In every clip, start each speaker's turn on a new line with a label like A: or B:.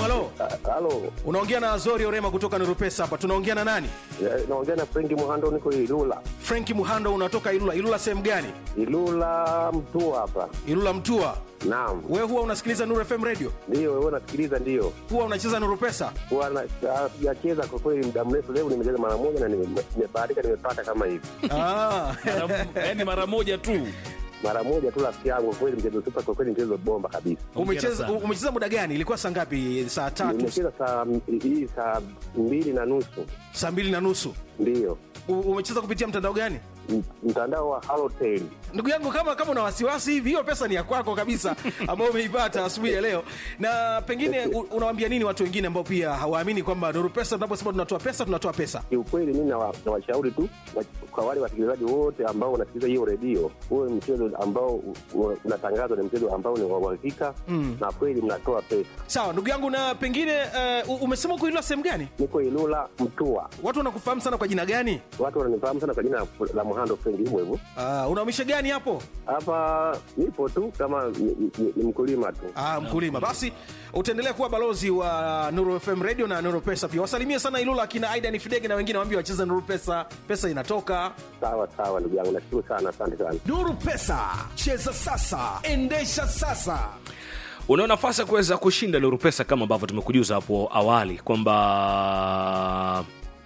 A: halo.
B: Ah, Halo,
A: Unaongea na Azori Orema kutoka Nurupesa hapa. Tunaongea na nani?
B: Eh, naongea na Frenki Muhando, niko Ilula.
A: Franki Muhando, unatoka Ilula. Ilula sehemu gani?
B: Ilula mtu hapa.
A: Ilula Mtua.
B: Naam,
A: Wewe huwa unasikiliza Nuru FM radio?
B: ndio wewe unasikiliza? Ndio
A: Huwa unacheza Nuru Pesa?
B: Huwa na- ah, sijacheza kwa kweli muda mrefu. Leo nimecheza mara moja na nime- nimebahatika, nimepata kama hivi
A: Ah.
C: yaani mara moja tu
B: mara moja tu, rafiki yangu. Kwa kweli mchezo super, kwa kweli mchezo bomba kabisa.
A: Umecheza
C: sana.
A: umecheza muda gani? Ilikuwa saa ngapi? Saa tatu,
B: Nimecheza saa hii saa mbili na nusu,
A: saa mbili na nusu.
B: ndio
A: U- Umecheza kupitia mtandao gani?
B: M- mtandao wa Halotel.
A: Ndugu yangu, kama kama una wasiwasi hivi, hiyo pesa ni ya kwako kabisa, ambayo umeipata asubuhi ya leo. Na pengine u- unawaambia nini watu wengine ambao pia hawaamini kwamba Nuru Pesa, tunaposema tunatoa pesa, tunatoa pesa?
B: Kiukweli mimi nawa- nawashauri tu wa- kwa wale wasikilizaji wote ambao wanasikiliza hiyo redio, huwe mchezo ambao u- u- unatangazwa ni mchezo ambao ni wa uhakika na kweli mnatoa pesa.
A: Sawa ndugu yangu, na pengine uh, umesema uko Ilula sehemu gani?
B: Niko Ilula Mtua,
A: Watu wanakufahamu sana kwa jina gani?
B: watu wananifahamu sana kwa jina la Muhando Frenki, hivyo hivyo.
A: Uh, unahamisha gani hapo?
B: Hapa nipo tu kama ni, ni, ni mkulima tu.
A: Ah, mkulima. Basi utaendelea kuwa balozi wa Nuru FM Radio na Nuru Pesa pia. Wasalimie sana Ilula akina Aidan Fidege na wengine waambie wacheze Nuru Pesa, pesa inatoka.
B: Sawa sawa, ndugu yangu, nashukuru sana, asante sana.
D: Nuru Pesa, cheza sasa, endesha sasa.
C: una nafasi ya kuweza kushinda Nuru Pesa kama ambavyo tumekujuza hapo awali kwamba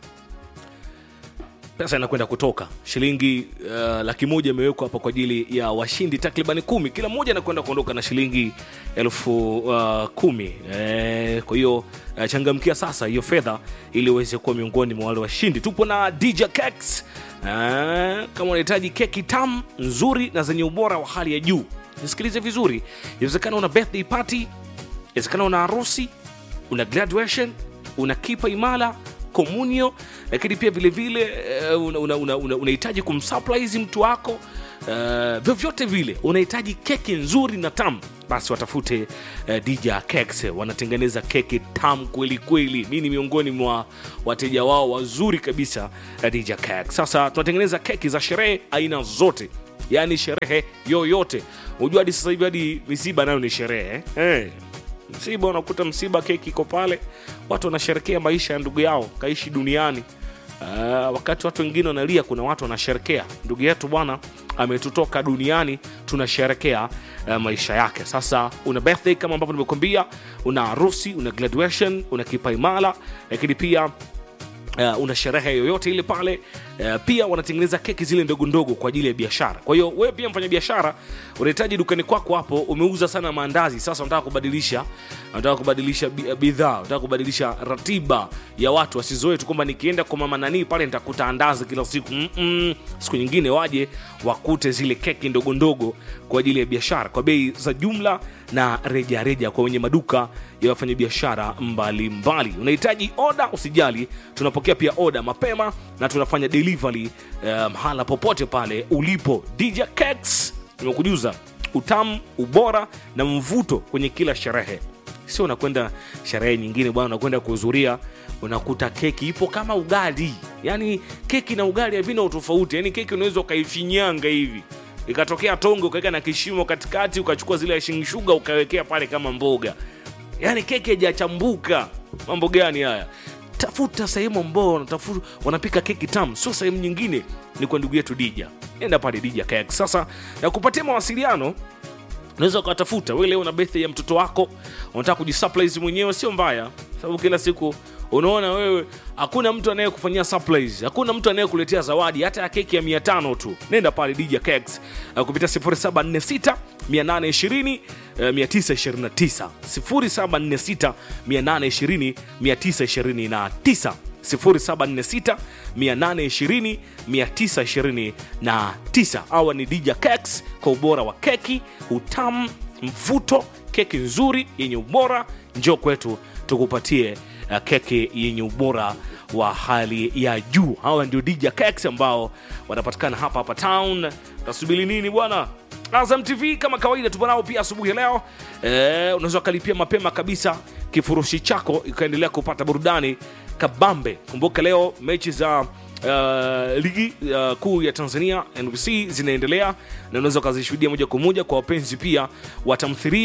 C: pesa inakwenda kutoka shilingi uh, laki moja imewekwa hapa kwa ajili ya washindi takribani kumi kila mmoja anakwenda kuondoka na shilingi elfu uh, kumi eh, kwa hiyo uh, changamkia sasa hiyo fedha ili uweze kuwa miongoni mwa wale washindi tupo na DJ Cakes uh, kama unahitaji keki tamu nzuri na zenye ubora wa hali ya juu nisikilize vizuri inawezekana una birthday party inawezekana una harusi una graduation una kipa imala komunio lakini pia vilevile uh, unahitaji una, una, una, unahitaji kumsurprise mtu wako uh, vyovyote vile unahitaji keki nzuri na tamu basi watafute uh, dj cakes wanatengeneza keki tamu kweli kweli mi ni miongoni mwa wateja wao wazuri kabisa uh, dj cakes sasa tunatengeneza keki za sherehe aina zote yaani sherehe yoyote unajua hadi sasa hivi hadi misiba nayo ni sherehe eh? hey msiba unakuta msiba keki iko pale watu wanasherekea maisha ya ndugu yao kaishi duniani uh, wakati watu wengine wanalia kuna watu wanasherekea ndugu yetu bwana ametutoka duniani tunasherekea uh, maisha yake sasa una birthday kama ambavyo nimekuambia una harusi una graduation una kipaimala lakini pia uh, una sherehe yoyote ile pale uh, pia wanatengeneza keki zile ndogo ndogo kwa ajili ya biashara kwa hiyo wewe pia mfanya biashara unahitaji dukani kwako hapo umeuza sana maandazi sasa unataka kubadilisha unataka kubadilisha bi- bidhaa unataka kubadilisha ratiba ya watu wasizoe tu kwamba nikienda kwa mama nanii pale nitakuta andazi kila siku Mm-mm. siku nyingine waje wakute zile keki ndogo ndogo kwa ajili ya biashara kwa bei za jumla na rejareja reja kwa wenye maduka ya wafanyabiashara mbalimbali unahitaji oda usijali tunapokea pia oda mapema na tunafanya delivery eh, mahala popote pale ulipo dj cakes nimekujuza utamu ubora na mvuto kwenye kila sherehe sio unakwenda sherehe nyingine bwana unakwenda kuhudhuria unakuta keki ipo kama ugali yaani keki na ugali havina utofauti yaani keki unaweza ukaifinyanga hivi ikatokea tonge ukaweka na kishimo katikati ukachukua zile ashing shuga ukawekea pale kama mboga yaani keki haijachambuka mambo gani haya tafuta sehemu ambao wanatafu- wanapika keki tamu sio sehemu nyingine ni kwa ndugu yetu dija enda pale dija kek sasa na kupatia mawasiliano unaweza ukatafuta we leo na birthday ya mtoto wako unataka kujisupprise mwenyewe sio mbaya sababu kila siku unaona wewe hakuna mtu anayekufanyia surprise hakuna mtu anayekuletea zawadi hata ya keki ya 500 tu nenda pale dj cakes uh, kupitia 0746 820 uh, 929 0746 820 929 0746 820 929 awa ni dj cakes kwa ubora wa keki utamu mvuto keki nzuri yenye ubora njoo kwetu tukupatie uh, keki yenye ubora wa hali ya juu hawa ndio dj cakes ambao wanapatikana hapa hapa town tasubiri nini bwana azam tv kama kawaida tupo nao pia asubuhi ya leo eh, unaweza ukalipia mapema kabisa kifurushi chako ikaendelea kupata burudani kabambe kumbuka leo mechi za Uh, ligi uh, kuu ya tanzania nbc zinaendelea na unaweza ukazishuhudia moja kwa moja kwa wapenzi pia wa tamthiria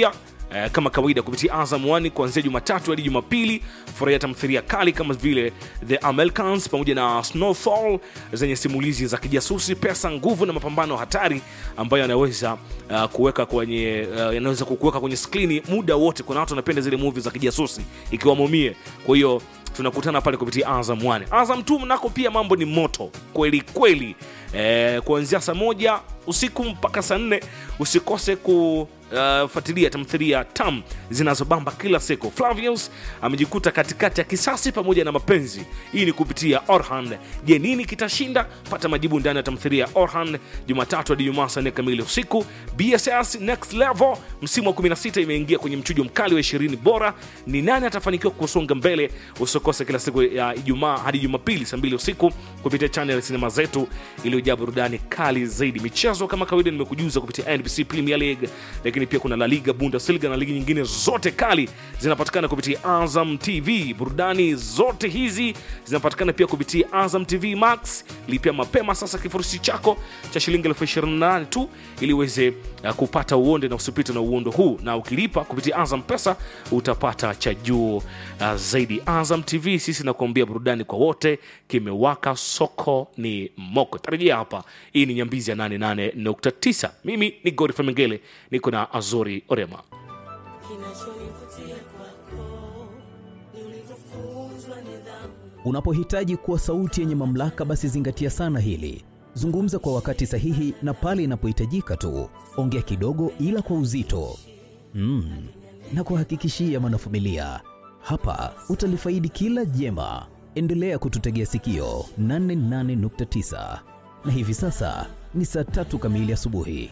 C: Eh, kama kawaida kupitia Azam 1 kuanzia Jumatatu hadi Jumapili. Furahia tamthilia kali kama vile The Americans pamoja na Snowfall zenye simulizi za kijasusi, pesa, nguvu na mapambano hatari ambayo yanaweza uh, kuweka kwenye uh, yanaweza kukuweka kwenye skrini muda wote. Kuna watu wanapenda zile movie za kijasusi ikiwamo mie, kwa hiyo tunakutana pale kupitia Azam 1. Azam 2 nako pia mambo ni moto kweli kweli. Eh, kuanzia saa moja usiku mpaka saa nne usikose kufuatilia tamthilia tam zinazobamba kila siku. Flavius amejikuta katikati ya kisasi pamoja na mapenzi. Hii ni kupitia Orhan. Je, nini kitashinda? Pata majibu ndani ya tamthilia Orhan Jumatatu hadi Jumaa saa nne kamili usiku. BSS Next Level msimu wa 16 imeingia kwenye mchujo mkali wa 20 bora. Ni nani atafanikiwa kusonga mbele? Usikose kila siku ya Ijumaa hadi Jumapili saa mbili usiku kupitia channel ya sinema zetu iliyojaa burudani kali zaidi. Michezo kama kawaida nimekujuza kupitia NBC Premier League, lakini pia kuna La Liga, Bundesliga na ligi nyingine zote kali zinapatikana kupitia Azam TV. Burudani zote hizi zinapatikana pia kupitia Azam TV Max. Lipia mapema sasa kifurushi chako cha shilingi elfu ishirini na nane tu ili uweze uh, kupata uonde na usipite na uondo huu, na ukilipa kupitia Azam Pesa utapata cha juu uh, zaidi. Azam TV sisi nakuambia burudani kwa wote, kimewaka, soko ni moko. Tarejea hapa, hii ni Nyambizi ya 88.9. Mimi ni Godfrey Mengele, niko na Azori Orema.
E: Kinachonivutia kwako ni ulivyofunzwa nidhamu.
F: Unapohitaji kuwa sauti yenye mamlaka, basi zingatia sana hili. Zungumza kwa wakati sahihi na pale inapohitajika tu. Ongea kidogo, ila kwa uzito mm. na kuhakikishia mwanafamilia, hapa utalifaidi kila jema. Endelea kututegea sikio 88.9 na hivi sasa ni saa tatu kamili asubuhi.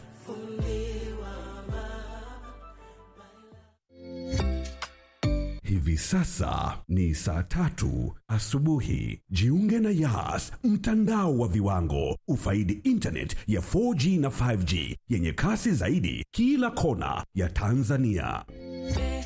D: Hivi sasa ni saa tatu asubuhi. Jiunge na Yas, mtandao wa viwango. Ufaidi internet ya 4G na 5G yenye kasi zaidi kila kona ya Tanzania.